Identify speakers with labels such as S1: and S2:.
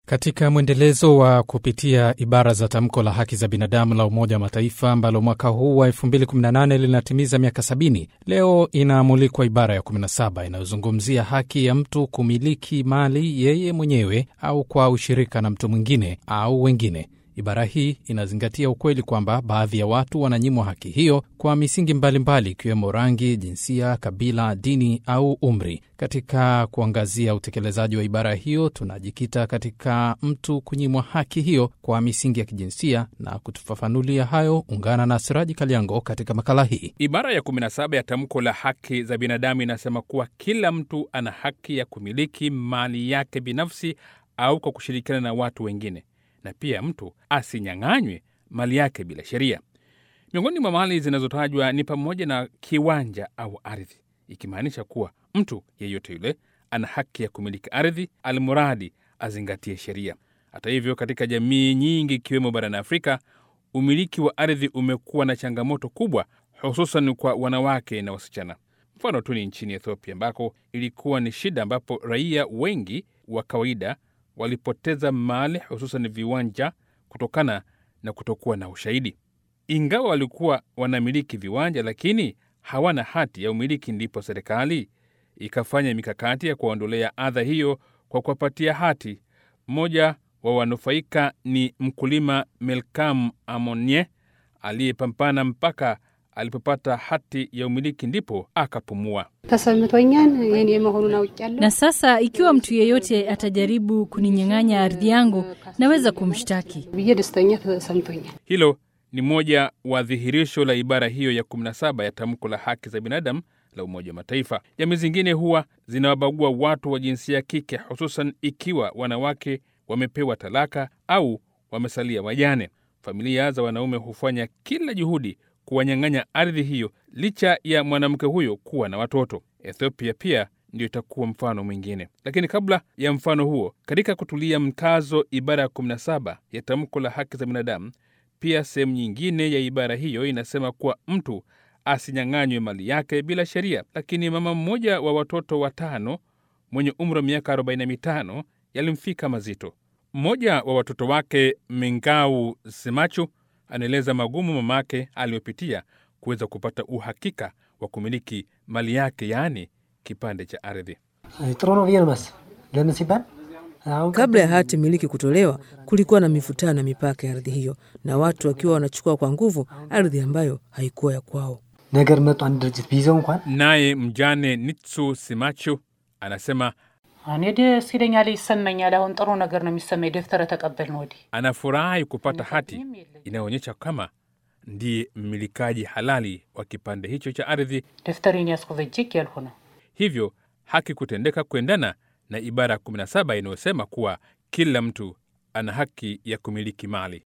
S1: Katika mwendelezo wa kupitia ibara za tamko la haki za binadamu la Umoja wa Mataifa ambalo mwaka huu wa 2018 linatimiza miaka 70, leo inaamulikwa ibara ya 17 inayozungumzia haki ya mtu kumiliki mali yeye mwenyewe au kwa ushirika na mtu mwingine au wengine. Ibara hii inazingatia ukweli kwamba baadhi ya watu wananyimwa haki hiyo kwa misingi mbalimbali ikiwemo rangi, jinsia, kabila, dini au umri. Katika kuangazia utekelezaji wa ibara hiyo, tunajikita katika mtu kunyimwa haki hiyo kwa misingi ya kijinsia, na kutufafanulia hayo, ungana na Siraji Kaliango katika makala hii.
S2: Ibara ya 17 ya tamko la haki za binadamu inasema kuwa kila mtu ana haki ya kumiliki mali yake binafsi au kwa kushirikiana na watu wengine na pia mtu asinyang'anywe mali yake bila sheria. Miongoni mwa mali zinazotajwa ni pamoja na kiwanja au ardhi, ikimaanisha kuwa mtu yeyote yule ana haki ya kumiliki ardhi, almuradi azingatie sheria. Hata hivyo, katika jamii nyingi ikiwemo barani Afrika, umiliki wa ardhi umekuwa na changamoto kubwa, hususan kwa wanawake na wasichana. Mfano tu ni nchini Ethiopia ambako ilikuwa ni shida, ambapo raia wengi wa kawaida walipoteza mali hususan viwanja kutokana na kutokuwa na ushahidi. Ingawa walikuwa wanamiliki viwanja, lakini hawana hati ya umiliki, ndipo serikali ikafanya mikakati ya kuwaondolea adha hiyo kwa kuwapatia hati. Mmoja wa wanufaika ni mkulima Melkam Amonye aliyepambana mpaka alipopata hati ya umiliki ndipo akapumua.
S3: ተሰምቶኛል የኔ መሆኑን አውቄያለሁ።
S4: Na sasa ikiwa mtu yeyote atajaribu kuninyang'anya ardhi yangu, naweza kumshtaki.
S3: ብዬ ደስተኛ ተሰምቶኛል።
S2: Hilo ni moja wa dhihirisho la ibara hiyo ya 17 ya tamko la haki za binadamu la Umoja wa Mataifa. Jamii zingine huwa zinawabagua watu wa jinsia ya kike, hususan ikiwa wanawake wamepewa talaka au wamesalia wajane. Familia za wanaume hufanya kila juhudi kuwanyang'anya ardhi hiyo licha ya mwanamke huyo kuwa na watoto. Ethiopia pia ndio itakuwa mfano mwingine. Lakini kabla ya mfano huo, katika kutulia mkazo ibara ya 17 ya tamko la haki za binadamu, pia sehemu nyingine ya ibara hiyo inasema kuwa mtu asinyang'anywe mali yake bila sheria. Lakini mama mmoja wa watoto watano mwenye umri wa miaka 45 yalimfika mazito. Mmoja wa watoto wake Mingau Simachu anaeleza magumu mamake aliyopitia kuweza kupata uhakika wa kumiliki mali yake, yaani kipande cha ardhi.
S5: ጥሩ ነው ብዬ ነው የማስብ። ለምን ሲባል አሁን
S6: Kabla ya hati miliki kutolewa, kulikuwa na mivutano na mipaka ya ardhi hiyo, na watu wakiwa wanachukua kwa nguvu ardhi ambayo haikuwa ya kwao.
S5: ነገር መጡ አንድ ድርጅት ቢይዘው እንኳን
S2: Naye mjane Nitsu Simachu anasema
S7: እኔ ደስ ይለኛል፣ ይሰማኛል። አሁን ጥሩ ነገር ነው የሚሰማኝ ደብተረ ተቀበል ነው ወዲህ
S2: anafurahi kupata hati inayoonyesha kama ndiye mmilikaji halali wa kipande hicho cha ardhi,
S7: ደብተሬን ያዝኩ በእጄ ያልሁ ነው።
S2: hivyo haki kutendeka kuendana na ibara ya 17 inayosema kuwa kila mtu ana haki ya kumiliki mali.